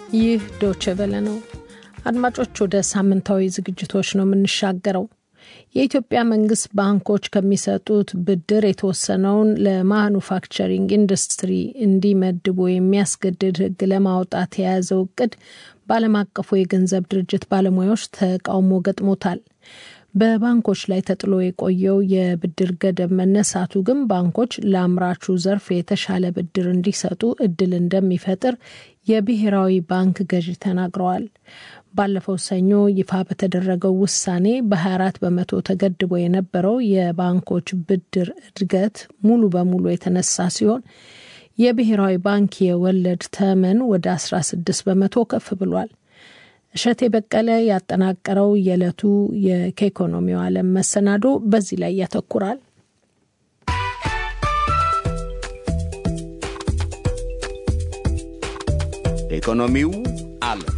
ይህ ዶቼ ቬለ ነው። አድማጮች፣ ወደ ሳምንታዊ ዝግጅቶች ነው የምንሻገረው። የኢትዮጵያ መንግስት ባንኮች ከሚሰጡት ብድር የተወሰነውን ለማኑፋክቸሪንግ ኢንዱስትሪ እንዲመድቡ የሚያስገድድ ሕግ ለማውጣት የያዘው እቅድ በዓለም አቀፉ የገንዘብ ድርጅት ባለሙያዎች ተቃውሞ ገጥሞታል። በባንኮች ላይ ተጥሎ የቆየው የብድር ገደብ መነሳቱ ግን ባንኮች ለአምራቹ ዘርፍ የተሻለ ብድር እንዲሰጡ እድል እንደሚፈጥር የብሔራዊ ባንክ ገዢ ተናግረዋል። ባለፈው ሰኞ ይፋ በተደረገው ውሳኔ በ24 በመቶ ተገድቦ የነበረው የባንኮች ብድር እድገት ሙሉ በሙሉ የተነሳ ሲሆን የብሔራዊ ባንክ የወለድ ተመን ወደ 16 በመቶ ከፍ ብሏል። እሸቴ በቀለ ያጠናቀረው የዕለቱ የከኢኮኖሚው ዓለም መሰናዶ በዚህ ላይ ያተኩራል። ኢኮኖሚው ዓለም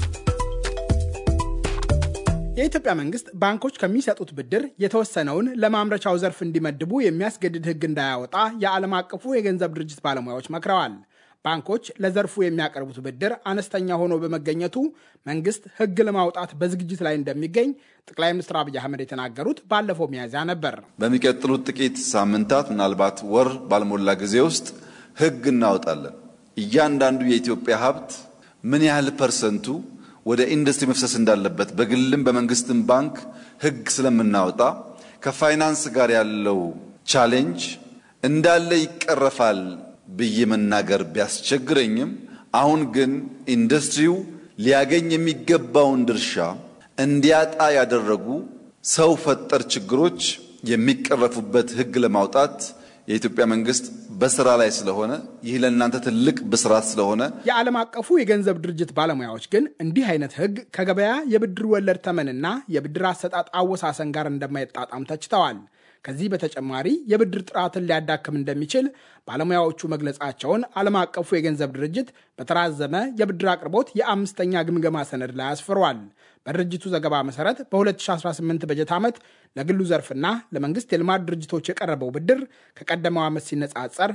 የኢትዮጵያ መንግስት ባንኮች ከሚሰጡት ብድር የተወሰነውን ለማምረቻው ዘርፍ እንዲመድቡ የሚያስገድድ ሕግ እንዳያወጣ የዓለም አቀፉ የገንዘብ ድርጅት ባለሙያዎች መክረዋል። ባንኮች ለዘርፉ የሚያቀርቡት ብድር አነስተኛ ሆኖ በመገኘቱ መንግስት ሕግ ለማውጣት በዝግጅት ላይ እንደሚገኝ ጠቅላይ ሚኒስትር አብይ አህመድ የተናገሩት ባለፈው ሚያዝያ ነበር። በሚቀጥሉት ጥቂት ሳምንታት ምናልባት ወር ባልሞላ ጊዜ ውስጥ ሕግ እናወጣለን። እያንዳንዱ የኢትዮጵያ ሀብት ምን ያህል ፐርሰንቱ ወደ ኢንዱስትሪ መፍሰስ እንዳለበት በግልም በመንግስትም ባንክ ሕግ ስለምናወጣ ከፋይናንስ ጋር ያለው ቻሌንጅ እንዳለ ይቀረፋል ብዬ መናገር ቢያስቸግረኝም አሁን ግን ኢንዱስትሪው ሊያገኝ የሚገባውን ድርሻ እንዲያጣ ያደረጉ ሰው ፈጠር ችግሮች የሚቀረፉበት ሕግ ለማውጣት የኢትዮጵያ መንግስት በስራ ላይ ስለሆነ ይህ ለእናንተ ትልቅ ብስራት ስለሆነ የዓለም አቀፉ የገንዘብ ድርጅት ባለሙያዎች ግን እንዲህ አይነት ሕግ ከገበያ የብድር ወለድ ተመንና የብድር አሰጣጥ አወሳሰን ጋር እንደማይጣጣም ተችተዋል። ከዚህ በተጨማሪ የብድር ጥራትን ሊያዳክም እንደሚችል ባለሙያዎቹ መግለጻቸውን ዓለም አቀፉ የገንዘብ ድርጅት በተራዘመ የብድር አቅርቦት የአምስተኛ ግምገማ ሰነድ ላይ አስፍሯል። በድርጅቱ ዘገባ መሰረት በ2018 በጀት ዓመት ለግሉ ዘርፍና ለመንግስት የልማት ድርጅቶች የቀረበው ብድር ከቀደመው ዓመት ሲነጻጸር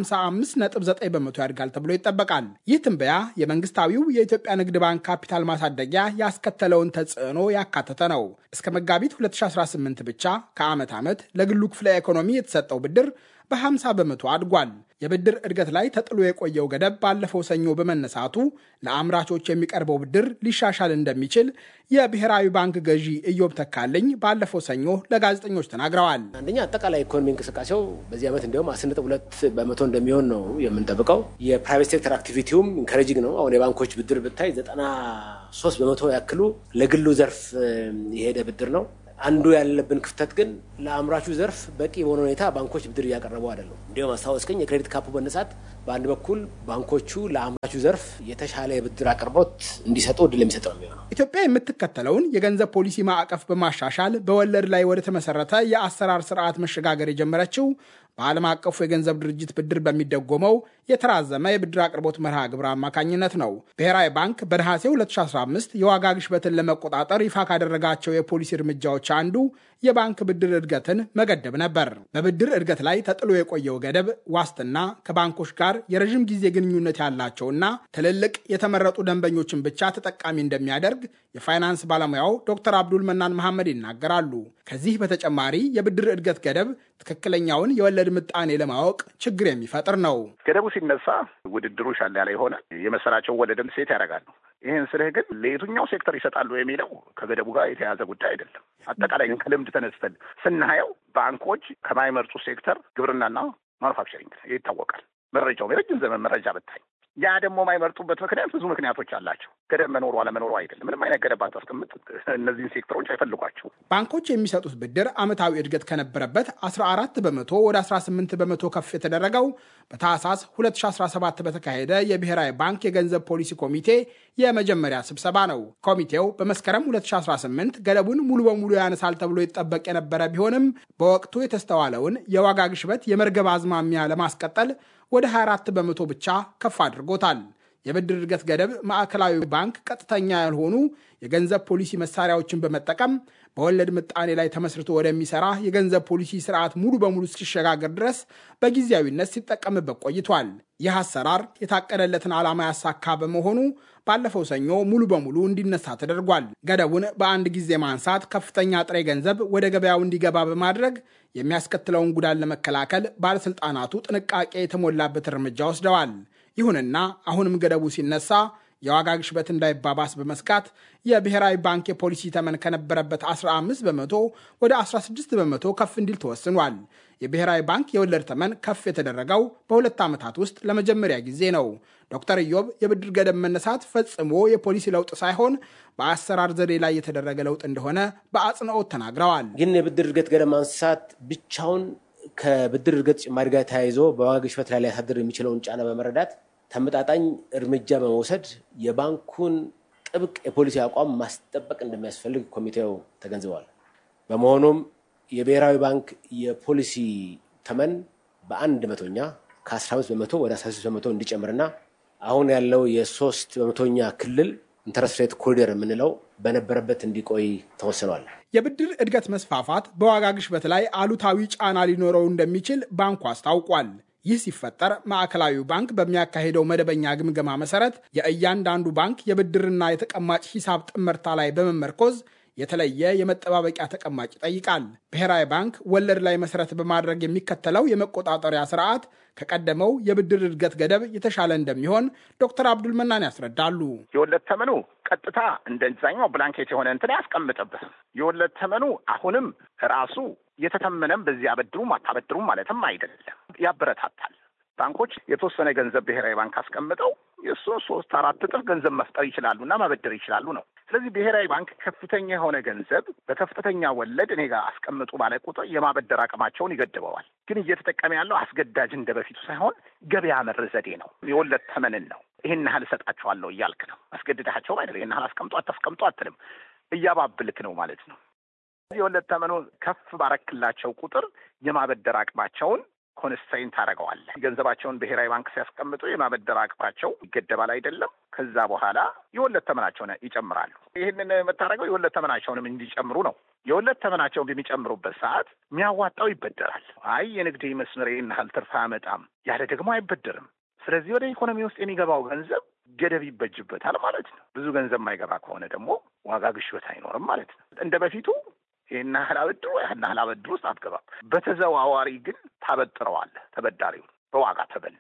በ55.9 በመቶ ያድጋል ተብሎ ይጠበቃል። ይህ ትንበያ የመንግስታዊው የኢትዮጵያ ንግድ ባንክ ካፒታል ማሳደጊያ ያስከተለውን ተጽዕኖ ያካተተ ነው። እስከ መጋቢት 2018 ብቻ ከዓመት ዓመት ለግሉ ክፍለ ኢኮኖሚ የተሰጠው ብድር በ50 በመቶ አድጓል። የብድር እድገት ላይ ተጥሎ የቆየው ገደብ ባለፈው ሰኞ በመነሳቱ ለአምራቾች የሚቀርበው ብድር ሊሻሻል እንደሚችል የብሔራዊ ባንክ ገዢ ኢዮብ ተካልኝ ባለፈው ሰኞ ለጋዜጠኞች ተናግረዋል። አንደኛ አጠቃላይ ኢኮኖሚ እንቅስቃሴው በዚህ ዓመት እንዲሁም አስር ነጥብ ሁለት በመቶ እንደሚሆን ነው የምንጠብቀው። የፕራይቬት ሴክተር አክቲቪቲውም ኢንከሬጂንግ ነው። አሁን የባንኮች ብድር ብታይ ዘጠና ሶስት በመቶ ያክሉ ለግሉ ዘርፍ የሄደ ብድር ነው። አንዱ ያለብን ክፍተት ግን ለአምራቹ ዘርፍ በቂ በሆነ ሁኔታ ባንኮች ብድር እያቀረቡ አይደለም። እንዲሁም አስታወስከኝ የክሬዲት ካፑ መነሳት በአንድ በኩል ባንኮቹ ለአምራቹ ዘርፍ የተሻለ የብድር አቅርቦት እንዲሰጡ እድል የሚሰጥ ነው የሚሆነው። ኢትዮጵያ የምትከተለውን የገንዘብ ፖሊሲ ማዕቀፍ በማሻሻል በወለድ ላይ ወደ ተመሰረተ የአሰራር ስርዓት መሸጋገር የጀመረችው በዓለም አቀፉ የገንዘብ ድርጅት ብድር በሚደጎመው የተራዘመ የብድር አቅርቦት መርሃ ግብር አማካኝነት ነው። ብሔራዊ ባንክ በነሐሴ 2015 የዋጋ ግሽበትን ለመቆጣጠር ይፋ ካደረጋቸው የፖሊሲ እርምጃዎች አንዱ የባንክ ብድር እድገትን መገደብ ነበር። በብድር እድገት ላይ ተጥሎ የቆየው ገደብ ዋስትና ከባንኮች ጋር የረዥም ጊዜ ግንኙነት ያላቸውና ትልልቅ የተመረጡ ደንበኞችን ብቻ ተጠቃሚ እንደሚያደርግ የፋይናንስ ባለሙያው ዶክተር አብዱል መናን መሐመድ ይናገራሉ። ከዚህ በተጨማሪ የብድር እድገት ገደብ ትክክለኛውን የወለድ ምጣኔ ለማወቅ ችግር የሚፈጥር ነው። ገደቡ ሲነሳ ውድድሩ ሻል ያለ የሆነ የመሰላቸው ወለድም ሴት ያደርጋሉ። ይህን ስልህ ግን ለየትኛው ሴክተር ይሰጣሉ የሚለው ከገደቡ ጋር የተያዘ ጉዳይ አይደለም። አጠቃላይ ግን ከልምድ ተነስተን ስናየው ባንኮች ከማይመርጡ ሴክተር ግብርናና ማኑፋክቸሪንግ ይታወቃል። መረጃው የረጅም ዘመን መረጃ ብታይ ያ ደግሞ የማይመርጡበት ምክንያት ብዙ ምክንያቶች አላቸው። ገደብ መኖሩ አለመኖሩ አይደለም። ምንም አይነት ገደብ አታስቀምጥ፣ እነዚህን ሴክተሮች አይፈልጓቸው። ባንኮች የሚሰጡት ብድር ዓመታዊ እድገት ከነበረበት 14 በመቶ ወደ 18 በመቶ ከፍ የተደረገው በታህሳስ 2017 በተካሄደ የብሔራዊ ባንክ የገንዘብ ፖሊሲ ኮሚቴ የመጀመሪያ ስብሰባ ነው። ኮሚቴው በመስከረም 2018 ገደቡን ሙሉ በሙሉ ያነሳል ተብሎ ይጠበቅ የነበረ ቢሆንም በወቅቱ የተስተዋለውን የዋጋ ግሽበት የመርገብ አዝማሚያ ለማስቀጠል ወደ 24 በመቶ ብቻ ከፍ አድርጎታል። የብድር እድገት ገደብ ማዕከላዊ ባንክ ቀጥተኛ ያልሆኑ የገንዘብ ፖሊሲ መሳሪያዎችን በመጠቀም በወለድ ምጣኔ ላይ ተመስርቶ ወደሚሰራ የገንዘብ ፖሊሲ ስርዓት ሙሉ በሙሉ እስኪሸጋገር ድረስ በጊዜያዊነት ሲጠቀምበት ቆይቷል። ይህ አሰራር የታቀደለትን ዓላማ ያሳካ በመሆኑ ባለፈው ሰኞ ሙሉ በሙሉ እንዲነሳ ተደርጓል። ገደቡን በአንድ ጊዜ ማንሳት ከፍተኛ ጥሬ ገንዘብ ወደ ገበያው እንዲገባ በማድረግ የሚያስከትለውን ጉዳት ለመከላከል ባለሥልጣናቱ ጥንቃቄ የተሞላበት እርምጃ ወስደዋል። ይሁንና አሁንም ገደቡ ሲነሳ የዋጋ ግሽበት እንዳይባባስ በመስጋት የብሔራዊ ባንክ የፖሊሲ ተመን ከነበረበት 15 በመቶ ወደ 16 በመቶ ከፍ እንዲል ተወስኗል። የብሔራዊ ባንክ የወለድ ተመን ከፍ የተደረገው በሁለት ዓመታት ውስጥ ለመጀመሪያ ጊዜ ነው። ዶክተር ኢዮብ የብድር ገደብ መነሳት ፈጽሞ የፖሊሲ ለውጥ ሳይሆን በአሰራር ዘዴ ላይ የተደረገ ለውጥ እንደሆነ በአጽንኦት ተናግረዋል። ግን የብድር እድገት ገደብ ማንሳት ብቻውን ከብድር እድገት ጭማሪ ጋር ተያይዞ በዋጋ ግሽበት ላይ ሊያሳድር የሚችለውን ጫና በመረዳት ተመጣጣኝ እርምጃ በመውሰድ የባንኩን ጥብቅ የፖሊሲ አቋም ማስጠበቅ እንደሚያስፈልግ ኮሚቴው ተገንዝበዋል። በመሆኑም የብሔራዊ ባንክ የፖሊሲ ተመን በአንድ መቶኛ ከ15 በመቶ ወደ 16 በመቶ እንዲጨምርና አሁን ያለው የሶስት በመቶኛ ክልል ኢንተረስት ሬት ኮሪደር የምንለው በነበረበት እንዲቆይ ተወስኗል። የብድር እድገት መስፋፋት በዋጋ ግሽበት ላይ አሉታዊ ጫና ሊኖረው እንደሚችል ባንኩ አስታውቋል። ይህ ሲፈጠር ማዕከላዊው ባንክ በሚያካሄደው መደበኛ ግምገማ መሰረት የእያንዳንዱ ባንክ የብድርና የተቀማጭ ሂሳብ ጥምርታ ላይ በመመርኮዝ የተለየ የመጠባበቂያ ተቀማጭ ይጠይቃል። ብሔራዊ ባንክ ወለድ ላይ መሰረት በማድረግ የሚከተለው የመቆጣጠሪያ ስርዓት ከቀደመው የብድር እድገት ገደብ የተሻለ እንደሚሆን ዶክተር አብዱል መናን ያስረዳሉ። የወለድ ተመኑ ቀጥታ እንደዛኛው ብላንኬት የሆነ እንትን አያስቀምጥብህም። የወለድ ተመኑ አሁንም ራሱ የተተመነም በዚህ አበድሩም አታበድሩም ማለትም አይደለም፣ ያበረታታል። ባንኮች የተወሰነ ገንዘብ ብሔራዊ ባንክ አስቀምጠው የእሱን ሶስት አራት እጥፍ ገንዘብ መፍጠር ይችላሉ እና ማበደር ይችላሉ ነው። ስለዚህ ብሔራዊ ባንክ ከፍተኛ የሆነ ገንዘብ በከፍተኛ ወለድ እኔ ጋር አስቀምጡ ባለ ቁጥር የማበደር አቅማቸውን ይገድበዋል። ግን እየተጠቀመ ያለው አስገዳጅ እንደ በፊቱ ሳይሆን ገበያ መር ዘዴ ነው። የወለድ ተመንን ነው። ይህን ያህል እሰጣቸዋለሁ እያልክ ነው። አስገድዳቸውም አይደለም። ይህን ያህል አስቀምጡ አታስቀምጡ አትልም። እያባብልክ ነው ማለት ነው። የወለድ ተመኑ ከፍ ባረክላቸው ቁጥር የማበደር አቅማቸውን ኮንስትሬንት ታደርገዋለህ። ገንዘባቸውን ብሔራዊ ባንክ ሲያስቀምጡ የማበደር አቅማቸው ይገደባል አይደለም። ከዛ በኋላ የወለድ ተመናቸውን ይጨምራሉ። ይህንን የምታደርገው የወለድ ተመናቸውንም እንዲጨምሩ ነው። የወለድ ተመናቸውን በሚጨምሩበት ሰዓት የሚያዋጣው ይበደራል። አይ የንግድ መስመር ይህን ያህል ትርፍ አያመጣም ያለ ደግሞ አይበደርም። ስለዚህ ወደ ኢኮኖሚ ውስጥ የሚገባው ገንዘብ ገደብ ይበጅበታል ማለት ነው። ብዙ ገንዘብ የማይገባ ከሆነ ደግሞ ዋጋ ግሽበት አይኖርም ማለት ነው። እንደ በፊቱ ይህን ያህል አበድሮ ያን ያህል አበድሮ ውስጥ አትገባም። በተዘዋዋሪ ግን ታበጥረዋለህ ተበዳሪውን በዋጋ ተበል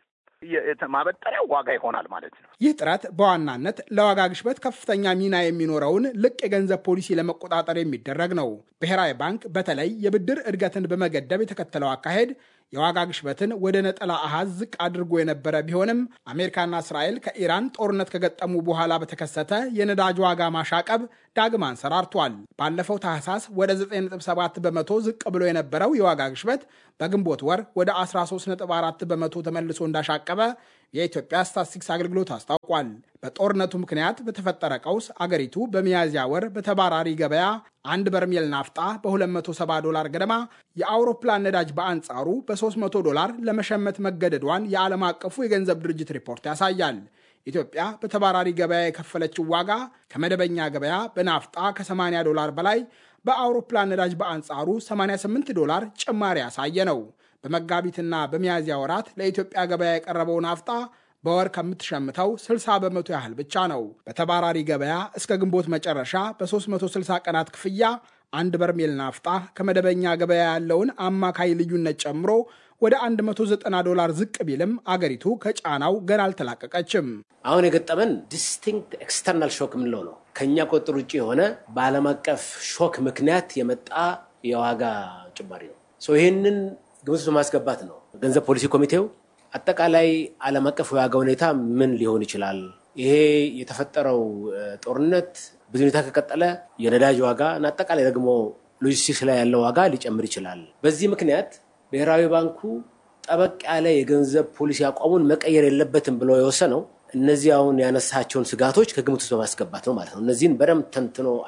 ማበጠሪያው ዋጋ ይሆናል ማለት ነው። ይህ ጥረት በዋናነት ለዋጋ ግሽበት ከፍተኛ ሚና የሚኖረውን ልቅ የገንዘብ ፖሊሲ ለመቆጣጠር የሚደረግ ነው። ብሔራዊ ባንክ በተለይ የብድር እድገትን በመገደብ የተከተለው አካሄድ የዋጋ ግሽበትን ወደ ነጠላ አሃዝ ዝቅ አድርጎ የነበረ ቢሆንም አሜሪካና እስራኤል ከኢራን ጦርነት ከገጠሙ በኋላ በተከሰተ የነዳጅ ዋጋ ማሻቀብ ዳግም አንሰራርቷል። ባለፈው ታህሳስ ወደ 9.7 በመቶ ዝቅ ብሎ የነበረው የዋጋ ግሽበት በግንቦት ወር ወደ 13.4 በመቶ ተመልሶ እንዳሻቀበ የኢትዮጵያ ስታትስቲክስ አገልግሎት አስታውቋል። በጦርነቱ ምክንያት በተፈጠረ ቀውስ አገሪቱ በሚያዝያ ወር በተባራሪ ገበያ አንድ በርሜል ናፍጣ በ270 ዶላር ገደማ፣ የአውሮፕላን ነዳጅ በአንጻሩ በ300 ዶላር ለመሸመት መገደዷን የዓለም አቀፉ የገንዘብ ድርጅት ሪፖርት ያሳያል። ኢትዮጵያ በተባራሪ ገበያ የከፈለችው ዋጋ ከመደበኛ ገበያ በናፍጣ ከ80 ዶላር በላይ በአውሮፕላን ነዳጅ በአንጻሩ 88 ዶላር ጭማሪ ያሳየ ነው። በመጋቢትና በሚያዝያ ወራት ለኢትዮጵያ ገበያ የቀረበው ናፍጣ በወር ከምትሸምተው 60 በመቶ ያህል ብቻ ነው። በተባራሪ ገበያ እስከ ግንቦት መጨረሻ በ360 ቀናት ክፍያ አንድ በርሜል ናፍጣ ከመደበኛ ገበያ ያለውን አማካይ ልዩነት ጨምሮ ወደ 190 ዶላር ዝቅ ቢልም አገሪቱ ከጫናው ገና አልተላቀቀችም። አሁን የገጠመን ዲስቲንክት ኤክስተርናል ሾክ የምንለው ነው። ከእኛ ቁጥጥር ውጭ የሆነ በዓለም አቀፍ ሾክ ምክንያት የመጣ የዋጋ ጭማሪ ነው። ይህንን ግምት በማስገባት ነው ገንዘብ ፖሊሲ ኮሚቴው አጠቃላይ ዓለም አቀፍ የዋጋ ሁኔታ ምን ሊሆን ይችላል፣ ይሄ የተፈጠረው ጦርነት ብዙ ሁኔታ ከቀጠለ የነዳጅ ዋጋ እና አጠቃላይ ደግሞ ሎጂስቲክስ ላይ ያለው ዋጋ ሊጨምር ይችላል። በዚህ ምክንያት ብሔራዊ ባንኩ ጠበቅ ያለ የገንዘብ ፖሊሲ አቋሙን መቀየር የለበትም ብሎ የወሰነው እነዚህ አሁን ያነሳቸውን ስጋቶች ከግምት ውስጥ በማስገባት ነው ማለት ነው። እነዚህን በደንብ ተንትኖ አይቷል።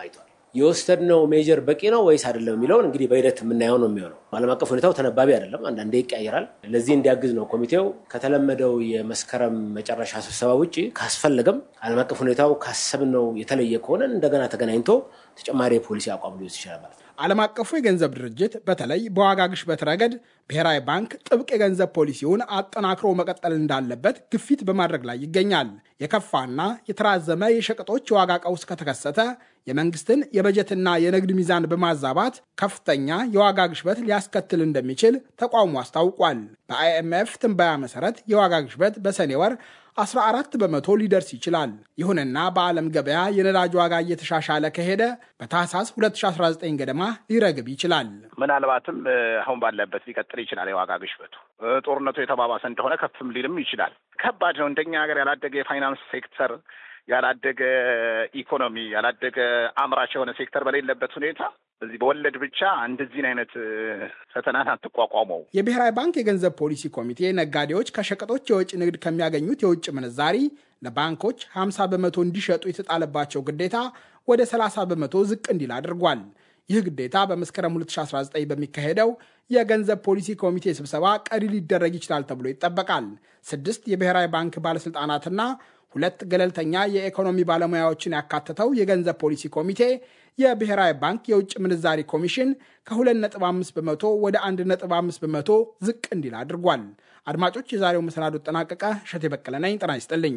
የወሰድነው ሜጀር በቂ ነው ወይስ አይደለም የሚለውን እንግዲህ በሂደት የምናየው ነው የሚሆነው። ዓለም አቀፍ ሁኔታው ተነባቢ አይደለም፣ አንዳንዴ ይቀያየራል። ለዚህ እንዲያግዝ ነው ኮሚቴው ከተለመደው የመስከረም መጨረሻ ስብሰባ ውጭ ካስፈለገም ዓለም አቀፍ ሁኔታው ካሰብነው የተለየ ከሆነ እንደገና ተገናኝቶ ተጨማሪ የፖሊሲ አቋም ሊወስድ ይችላል ማለት ነው። ዓለም አቀፉ የገንዘብ ድርጅት በተለይ በዋጋ ግሽበት ረገድ ብሔራዊ ባንክ ጥብቅ የገንዘብ ፖሊሲውን አጠናክሮ መቀጠል እንዳለበት ግፊት በማድረግ ላይ ይገኛል። የከፋና የተራዘመ የሸቀጦች የዋጋ ቀውስ ከተከሰተ የመንግስትን የበጀትና የንግድ ሚዛን በማዛባት ከፍተኛ የዋጋ ግሽበት ሊያስከትል እንደሚችል ተቋሙ አስታውቋል። በአይኤምኤፍ ትንበያ መሰረት የዋጋ ግሽበት በሰኔ ወር 14 በመቶ ሊደርስ ይችላል። ይሁንና በዓለም ገበያ የነዳጅ ዋጋ እየተሻሻለ ከሄደ በታህሳስ 2019 ገደማ ሊረግብ ይችላል። ምናልባትም አሁን ባለበት ሊቀጥል ይችላል። የዋጋ ግሽበቱ ጦርነቱ የተባባሰ እንደሆነ ከፍም ሊልም ይችላል። ከባድ ነው። እንደኛ ሀገር ያላደገ የፋይናንስ ሴክተር ያላደገ ኢኮኖሚ ያላደገ አምራች የሆነ ሴክተር በሌለበት ሁኔታ በዚህ በወለድ ብቻ እንደዚህን አይነት ፈተናን አትቋቋመው። የብሔራዊ ባንክ የገንዘብ ፖሊሲ ኮሚቴ ነጋዴዎች ከሸቀጦች የውጭ ንግድ ከሚያገኙት የውጭ ምንዛሪ ለባንኮች 50 በመቶ እንዲሸጡ የተጣለባቸው ግዴታ ወደ 30 በመቶ ዝቅ እንዲል አድርጓል። ይህ ግዴታ በመስከረም 2019 በሚካሄደው የገንዘብ ፖሊሲ ኮሚቴ ስብሰባ ቀሪ ሊደረግ ይችላል ተብሎ ይጠበቃል። ስድስት የብሔራዊ ባንክ ባለሥልጣናትና ሁለት ገለልተኛ የኢኮኖሚ ባለሙያዎችን ያካተተው የገንዘብ ፖሊሲ ኮሚቴ የብሔራዊ ባንክ የውጭ ምንዛሪ ኮሚሽን ከ2.5 በመቶ ወደ 1.5 በመቶ ዝቅ እንዲል አድርጓል። አድማጮች፣ የዛሬው መሰናዶ ጠናቀቀ። እሸቴ በቀለ ነኝ። ጤና ይስጥልኝ።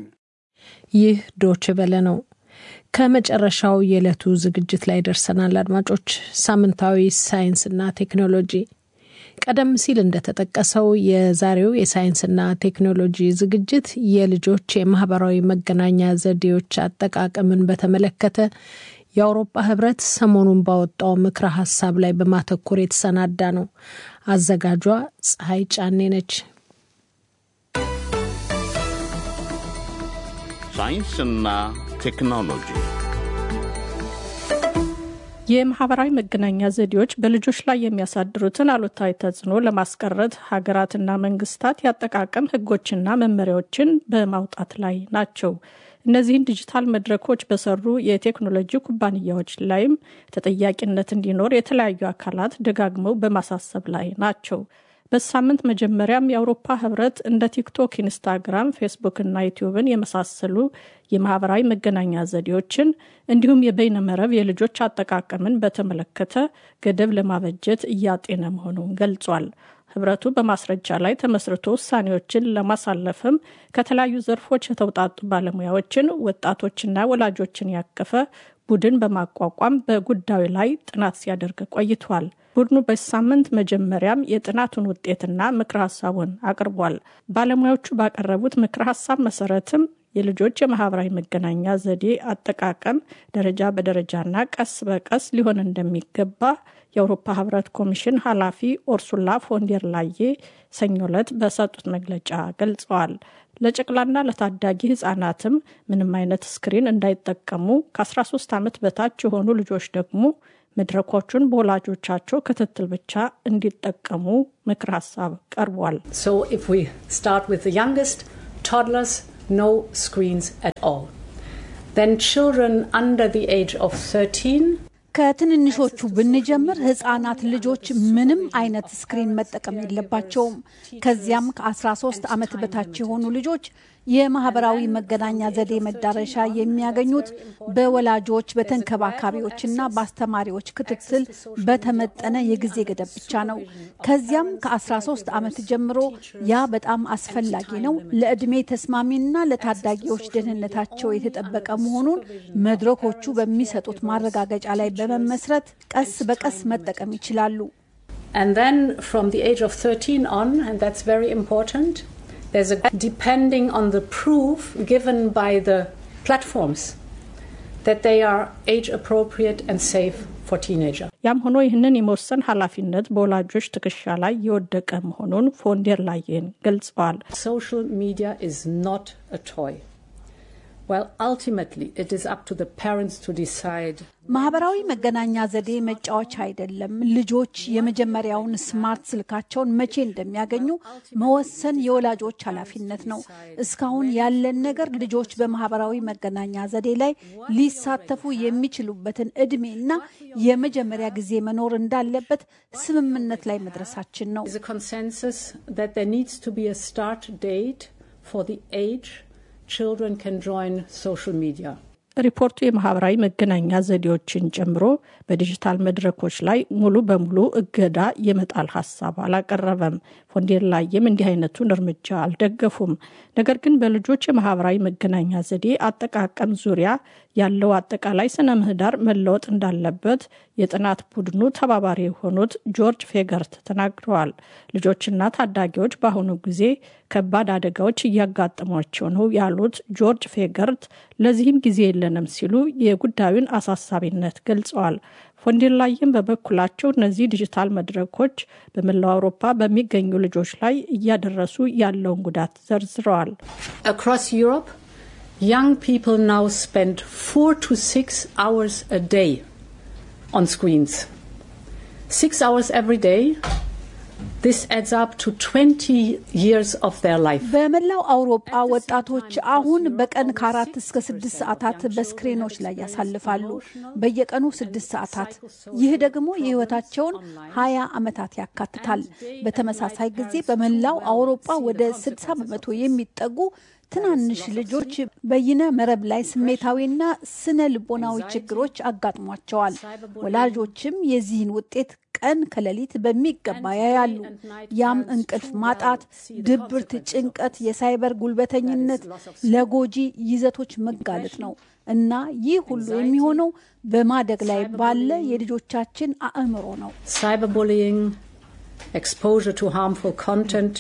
ይህ ዶች በለ ነው። ከመጨረሻው የዕለቱ ዝግጅት ላይ ደርሰናል። አድማጮች፣ ሳምንታዊ ሳይንስና ቴክኖሎጂ ቀደም ሲል እንደተጠቀሰው የዛሬው የሳይንስና ቴክኖሎጂ ዝግጅት የልጆች የማህበራዊ መገናኛ ዘዴዎች አጠቃቀምን በተመለከተ የአውሮፓ ህብረት ሰሞኑን ባወጣው ምክረ ሀሳብ ላይ በማተኮር የተሰናዳ ነው። አዘጋጇ ፀሐይ ጫኔ ነች። ሳይንስና ቴክኖሎጂ የማህበራዊ መገናኛ ዘዴዎች በልጆች ላይ የሚያሳድሩትን አሉታዊ ተጽዕኖ ለማስቀረት ሀገራትና መንግስታት የአጠቃቀም ህጎችና መመሪያዎችን በማውጣት ላይ ናቸው። እነዚህን ዲጂታል መድረኮች በሰሩ የቴክኖሎጂ ኩባንያዎች ላይም ተጠያቂነት እንዲኖር የተለያዩ አካላት ደጋግመው በማሳሰብ ላይ ናቸው። በሳምንት መጀመሪያም የአውሮፓ ህብረት እንደ ቲክቶክ፣ ኢንስታግራም፣ ፌስቡክ እና ዩቲዩብን የመሳሰሉ የማህበራዊ መገናኛ ዘዴዎችን እንዲሁም የበይነመረብ የልጆች አጠቃቀምን በተመለከተ ገደብ ለማበጀት እያጤነ መሆኑን ገልጿል። ህብረቱ በማስረጃ ላይ ተመስርቶ ውሳኔዎችን ለማሳለፍም ከተለያዩ ዘርፎች የተውጣጡ ባለሙያዎችን፣ ወጣቶችና ወላጆችን ያቀፈ ቡድን በማቋቋም በጉዳዩ ላይ ጥናት ሲያደርግ ቆይቷል። ቡድኑ በሳምንት መጀመሪያም የጥናቱን ውጤትና ምክረ ሀሳቡን አቅርቧል። ባለሙያዎቹ ባቀረቡት ምክረ ሀሳብ መሰረትም የልጆች የማህበራዊ መገናኛ ዘዴ አጠቃቀም ደረጃ በደረጃና ቀስ በቀስ ሊሆን እንደሚገባ የአውሮፓ ህብረት ኮሚሽን ኃላፊ ኦርሱላ ፎንዴር ላዬ ሰኞ ዕለት በሰጡት መግለጫ ገልጸዋል። ለጨቅላና ለታዳጊ ህጻናትም ምንም አይነት ስክሪን እንዳይጠቀሙ፣ ከ13 ዓመት በታች የሆኑ ልጆች ደግሞ መድረኮቹን በወላጆቻቸው ክትትል ብቻ እንዲጠቀሙ ምክር ሀሳብ ቀርቧል። no screens at all. Then children under the age of 13 ከትንንሾቹ ብንጀምር ህጻናት ልጆች ምንም አይነት ስክሪን መጠቀም የለባቸውም። ከዚያም ከ13 ዓመት በታች የሆኑ ልጆች የማህበራዊ መገናኛ ዘዴ መዳረሻ የሚያገኙት በወላጆች በተንከባካቢዎችና በአስተማሪዎች ክትትል በተመጠነ የጊዜ ገደብ ብቻ ነው። ከዚያም ከ13 ዓመት ጀምሮ ያ በጣም አስፈላጊ ነው። ለዕድሜ ተስማሚና ለታዳጊዎች ደህንነታቸው የተጠበቀ መሆኑን መድረኮቹ በሚሰጡት ማረጋገጫ ላይ በመመስረት ቀስ በቀስ መጠቀም ይችላሉ። And then from the age of 13 on, and that's very important, there's a depending on the proof given by the platforms that they are age appropriate and safe for teenagers. ያም ሆኖ ይህንን የመወሰን ኃላፊነት በወላጆች ትከሻ ላይ የወደቀ መሆኑን ፎንዴር ላየን ገልጸዋል። Social media is not a toy. Well, ultimately, it is up to the parents to decide. ማህበራዊ መገናኛ ዘዴ መጫወቻ አይደለም። ልጆች የመጀመሪያውን ስማርት ስልካቸውን መቼ እንደሚያገኙ መወሰን የወላጆች ኃላፊነት ነው። እስካሁን ያለን ነገር ልጆች በማህበራዊ መገናኛ ዘዴ ላይ ሊሳተፉ የሚችሉበትን እድሜና የመጀመሪያ ጊዜ መኖር እንዳለበት ስምምነት ላይ መድረሳችን ነው። Is a consensus that there needs to be a start date for the age children can join social media. ሪፖርቱ የማህበራዊ መገናኛ ዘዴዎችን ጨምሮ በዲጂታል መድረኮች ላይ ሙሉ በሙሉ እገዳ የመጣል ሀሳብ አላቀረበም። ፎንዴር ላይም እንዲህ አይነቱን እርምጃ አልደገፉም። ነገር ግን በልጆች የማህበራዊ መገናኛ ዘዴ አጠቃቀም ዙሪያ ያለው አጠቃላይ ስነ ምህዳር መለወጥ እንዳለበት የጥናት ቡድኑ ተባባሪ የሆኑት ጆርጅ ፌገርት ተናግረዋል። ልጆችና ታዳጊዎች በአሁኑ ጊዜ ከባድ አደጋዎች እያጋጠሟቸው ነው ያሉት ጆርጅ ፌገርት ለዚህም ጊዜ የለንም ሲሉ የጉዳዩን አሳሳቢነት ገልጸዋል። ፎንዴር ላይም በበኩላቸው እነዚህ ዲጂታል መድረኮች በመላው አውሮፓ በሚገኙ ልጆች ላይ እያደረሱ ያለውን ጉዳት ዘርዝረዋል። Across Europe, young people now spend four to six hours a day on screens. Six hours every day. This adds up to 20 years of their life. በመላው አውሮፓ ወጣቶች አሁን በቀን ከአራት እስከ ስድስት ሰዓታት በስክሪኖች ላይ ያሳልፋሉ። በየቀኑ ስድስት ሰዓታት። ይህ ደግሞ የሕይወታቸውን ሀያ ዓመታት ያካትታል። በተመሳሳይ ጊዜ በመላው አውሮፓ ወደ ስድሳ በመቶ የሚጠጉ ትናንሽ ልጆች በይነ መረብ ላይ ስሜታዊና ስነ ልቦናዊ ችግሮች አጋጥሟቸዋል። ወላጆችም የዚህን ውጤት ቀን ከሌሊት በሚገባ ያያሉ። ያም እንቅልፍ ማጣት፣ ድብርት፣ ጭንቀት፣ የሳይበር ጉልበተኝነት፣ ለጎጂ ይዘቶች መጋለጥ ነው እና ይህ ሁሉ የሚሆነው በማደግ ላይ ባለ የልጆቻችን አእምሮ ነው። Cyberbullying, exposure to harmful content,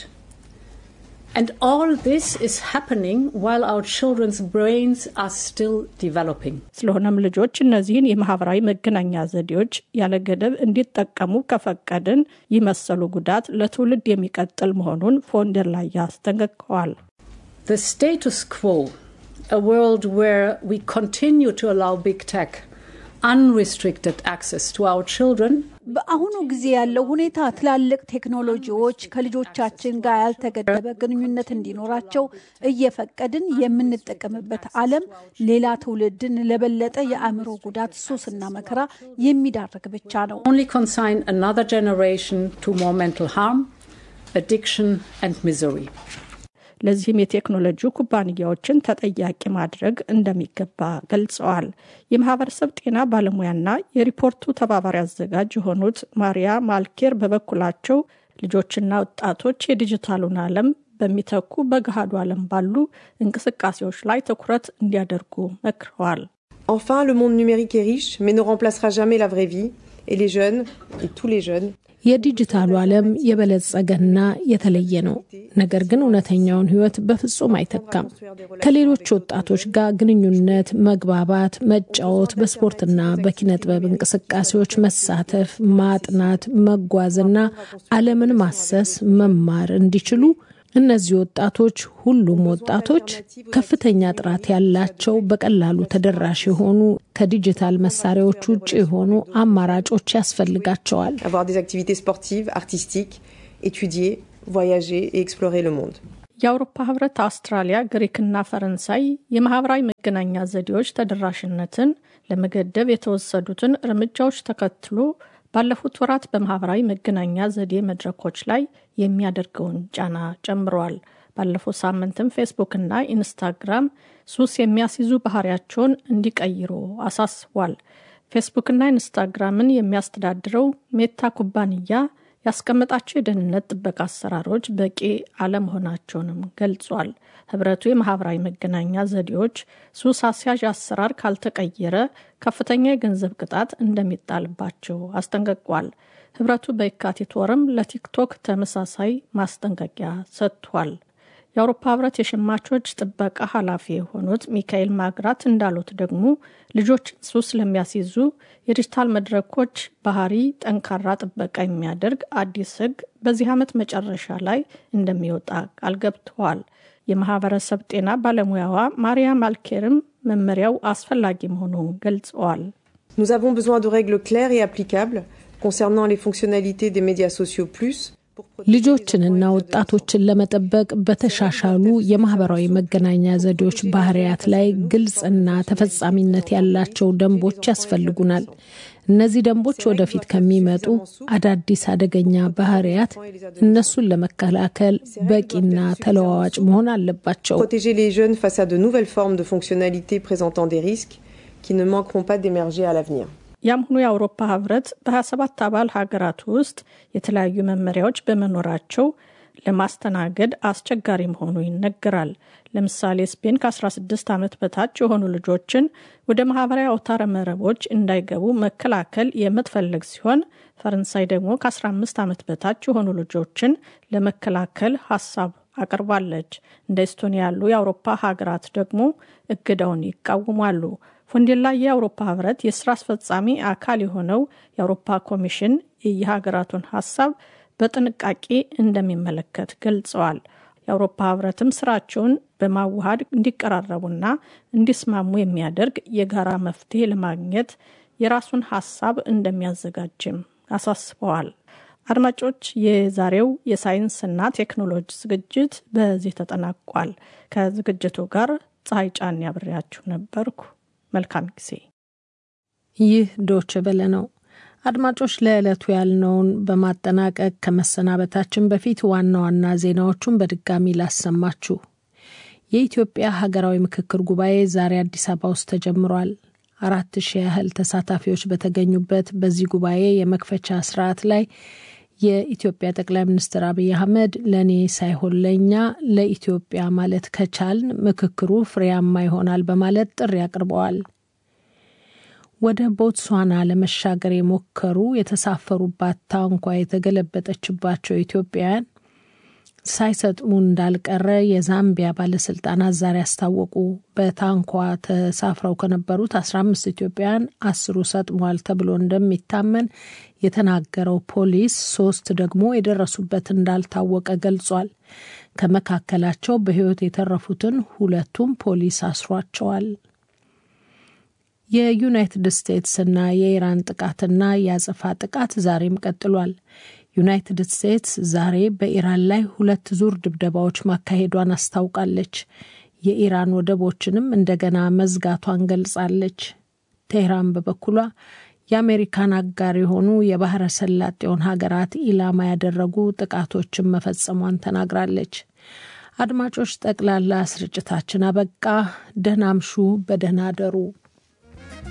and all this is happening while our children's brains are still developing. ስለሆነም ልጆች እነዚህን የማህበራዊ መገናኛ ዘዴዎች ያለ ገደብ እንዲጠቀሙ ከፈቀድን ይህ መሰሉ ጉዳት ለትውልድ የሚቀጥል መሆኑን ፎንደር ላይ አስጠንቅቀዋል። The status quo, a world where we continue to allow big tech unrestricted access to our children, በአሁኑ ጊዜ ያለው ሁኔታ ትላልቅ ቴክኖሎጂዎች ከልጆቻችን ጋር ያልተገደበ ግንኙነት እንዲኖራቸው እየፈቀድን የምንጠቀምበት ዓለም ሌላ ትውልድን ለበለጠ የአእምሮ ጉዳት፣ ሱስና መከራ የሚዳርግ ብቻ ነው። only consign another generation to more mental harm, addiction, and misery. ለዚህም የቴክኖሎጂ ኩባንያዎችን ተጠያቂ ማድረግ እንደሚገባ ገልጸዋል። የማህበረሰብ ጤና ባለሙያና የሪፖርቱ ተባባሪ አዘጋጅ የሆኑት ማሪያ ማልኬር በበኩላቸው ልጆችና ወጣቶች የዲጂታሉን ዓለም በሚተኩ በገሃዱ ዓለም ባሉ እንቅስቃሴዎች ላይ ትኩረት እንዲያደርጉ መክረዋል። Enfin, le monde numérique est riche, mais ne remplacera jamais la vraie vie. Et les jeunes, et tous les jeunes, የዲጂታሉ ዓለም የበለጸገና የተለየ ነው። ነገር ግን እውነተኛውን ሕይወት በፍጹም አይተካም። ከሌሎች ወጣቶች ጋር ግንኙነት፣ መግባባት፣ መጫወት፣ በስፖርትና በኪነ ጥበብ እንቅስቃሴዎች መሳተፍ፣ ማጥናት፣ መጓዝና ዓለምን ማሰስ፣ መማር እንዲችሉ እነዚህ ወጣቶች ሁሉም ወጣቶች ከፍተኛ ጥራት ያላቸው በቀላሉ ተደራሽ የሆኑ ከዲጂታል መሳሪያዎች ውጭ የሆኑ አማራጮች ያስፈልጋቸዋል። avoir des activités sportives, artistiques, étudier, voyager et explorer le monde. የአውሮፓ ህብረት፣ አውስትራሊያ፣ ግሪክና ፈረንሳይ የማህበራዊ መገናኛ ዘዴዎች ተደራሽነትን ለመገደብ የተወሰዱትን እርምጃዎች ተከትሎ ባለፉት ወራት በማህበራዊ መገናኛ ዘዴ መድረኮች ላይ የሚያደርገውን ጫና ጨምረዋል። ባለፈው ሳምንትም ፌስቡክና ኢንስታግራም ሱስ የሚያስይዙ ባህሪያቸውን እንዲቀይሩ አሳስቧል። ፌስቡክና ኢንስታግራምን የሚያስተዳድረው ሜታ ኩባንያ ያስቀመጣቸው የደህንነት ጥበቃ አሰራሮች በቂ አለመሆናቸውንም ገልጿል። ህብረቱ የማህበራዊ መገናኛ ዘዴዎች ሱስ አስያዥ አሰራር ካልተቀየረ ከፍተኛ የገንዘብ ቅጣት እንደሚጣልባቸው አስጠንቅቋል። ህብረቱ በየካቲት ወርም ለቲክቶክ ተመሳሳይ ማስጠንቀቂያ ሰጥቷል። የአውሮፓ ህብረት የሸማቾች ጥበቃ ኃላፊ የሆኑት ሚካኤል ማግራት እንዳሉት ደግሞ ልጆችን ሱስ ለሚያስይዙ የዲጂታል መድረኮች ባህሪ ጠንካራ ጥበቃ የሚያደርግ አዲስ ህግ በዚህ ዓመት መጨረሻ ላይ እንደሚወጣ ቃል ገብተዋል። የማህበረሰብ ጤና ባለሙያዋ ማሪያ ማልኬርም መመሪያው አስፈላጊ መሆኑን ገልጸዋል። Nous avons besoin de règles claires et applicables concernant les fonctionnalités des médias sociaux plus ልጆችንና ወጣቶችን ለመጠበቅ በተሻሻሉ የማህበራዊ መገናኛ ዘዴዎች ባህሪያት ላይ ግልጽና ተፈጻሚነት ያላቸው ደንቦች ያስፈልጉናል። እነዚህ ደንቦች ወደፊት ከሚመጡ አዳዲስ አደገኛ ባህሪያት እነሱን ለመከላከል በቂና ተለዋዋጭ መሆን አለባቸው። protéger les jeunes face à de nouvelles formes de fonctionnalités présentant des risques qui ne manqueront pas d'émerger à l'avenir. ያም ሆኖ የአውሮፓ ህብረት በ27 አባል ሀገራት ውስጥ የተለያዩ መመሪያዎች በመኖራቸው ለማስተናገድ አስቸጋሪ መሆኑ ይነገራል። ለምሳሌ ስፔን ከ16 ዓመት በታች የሆኑ ልጆችን ወደ ማህበራዊ አውታረ መረቦች እንዳይገቡ መከላከል የምትፈልግ ሲሆን ፈረንሳይ ደግሞ ከ15 ዓመት በታች የሆኑ ልጆችን ለመከላከል ሀሳብ አቅርባለች። እንደ ኤስቶኒያ ያሉ የአውሮፓ ሀገራት ደግሞ እገዳውን ይቃወማሉ። ፎንዴላ የአውሮፓ ህብረት የስራ አስፈጻሚ አካል የሆነው የአውሮፓ ኮሚሽን የየሀገራቱን ሀሳብ በጥንቃቄ እንደሚመለከት ገልጸዋል። የአውሮፓ ህብረትም ስራቸውን በማዋሃድ እንዲቀራረቡና እንዲስማሙ የሚያደርግ የጋራ መፍትሄ ለማግኘት የራሱን ሀሳብ እንደሚያዘጋጅም አሳስበዋል። አድማጮች፣ የዛሬው የሳይንስና ቴክኖሎጂ ዝግጅት በዚህ ተጠናቋል። ከዝግጅቱ ጋር ፀሐይ ጫን ያብሬያችሁ ነበርኩ። መልካም ጊዜ። ይህ ዶች በለ ነው። አድማጮች ለዕለቱ ያልነውን በማጠናቀቅ ከመሰናበታችን በፊት ዋና ዋና ዜናዎቹን በድጋሚ ላሰማችሁ። የኢትዮጵያ ሀገራዊ ምክክር ጉባኤ ዛሬ አዲስ አበባ ውስጥ ተጀምሯል። አራት ሺህ ያህል ተሳታፊዎች በተገኙበት በዚህ ጉባኤ የመክፈቻ ስርዓት ላይ የኢትዮጵያ ጠቅላይ ሚኒስትር አብይ አህመድ ለእኔ ሳይሆን ለእኛ ለኢትዮጵያ ማለት ከቻልን ምክክሩ ፍሬያማ ይሆናል በማለት ጥሪ አቅርበዋል። ወደ ቦትስዋና ለመሻገር የሞከሩ የተሳፈሩባት ታንኳ የተገለበጠችባቸው ኢትዮጵያውያን ሳይሰጥሙ እንዳልቀረ የዛምቢያ ባለስልጣናት ዛሬ አስታወቁ። በታንኳ ተሳፍረው ከነበሩት 15 ኢትዮጵያውያን አስሩ ሰጥሟል ተብሎ እንደሚታመን የተናገረው ፖሊስ ሶስት ደግሞ የደረሱበት እንዳልታወቀ ገልጿል። ከመካከላቸው በሕይወት የተረፉትን ሁለቱም ፖሊስ አስሯቸዋል። የዩናይትድ ስቴትስና የኢራን ጥቃትና የአጸፋ ጥቃት ዛሬም ቀጥሏል። ዩናይትድ ስቴትስ ዛሬ በኢራን ላይ ሁለት ዙር ድብደባዎች ማካሄዷን አስታውቃለች። የኢራን ወደቦችንም እንደገና መዝጋቷን ገልጻለች። ቴህራን በበኩሏ የአሜሪካን አጋር የሆኑ የባህረ ሰላጤውን ሀገራት ኢላማ ያደረጉ ጥቃቶችን መፈጸሟን ተናግራለች። አድማጮች፣ ጠቅላላ ስርጭታችን አበቃ። ደህና አምሹ፣ በደህና አደሩ።